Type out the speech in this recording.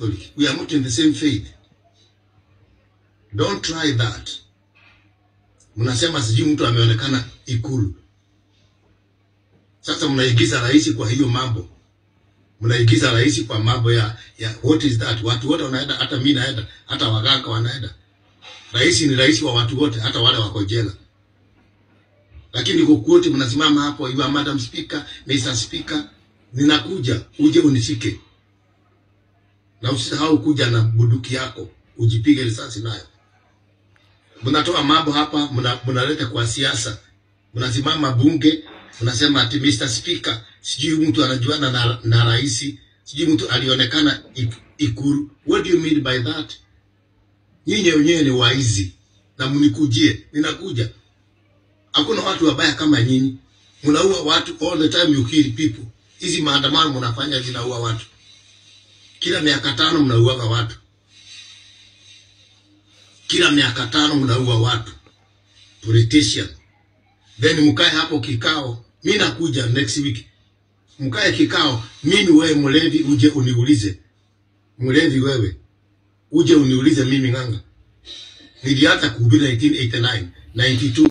We are not in the same faith. Don't try that. Mnasema sijui mtu ameonekana Ikulu. Sasa mnaigiza rais kwa hiyo mambo, mnaigiza rais kwa mambo ya, ya what is that? Watu wote wanaenda, hata mimi naenda, hata waganga wanaenda. Rais ni rais wa watu wote, hata wale wako jela. Lakini kokote mnasimama hapo, you are Madam Speaker, Mr. Speaker, ninakuja uje unishike, na usisahau kuja na bunduki yako ujipige risasi nayo. Mnatoa mambo hapa, mna- mnaleta kwa siasa, mnasimama bunge, mnasema ati Mr. Speaker, sijui mtu anajuana na, na rais, sijui mtu alionekana ik- Ikulu. What do you mean by that? Nyinyi wenyewe ni waizi na mnikujie, ninakuja. Hakuna watu wabaya kama nyinyi, mnaua watu all the time, you kill people. Hizi maandamano mnafanya zinaua watu, kila miaka tano mnauaga watu, kila miaka tano mnaua watu politician. Then mkae hapo kikao, mi nakuja next week, mkae kikao, mimi wewe mlevi uje uniulize, mlevi wewe uje uniulize mimi ng'anga, nilianza kuhubiri 1989 92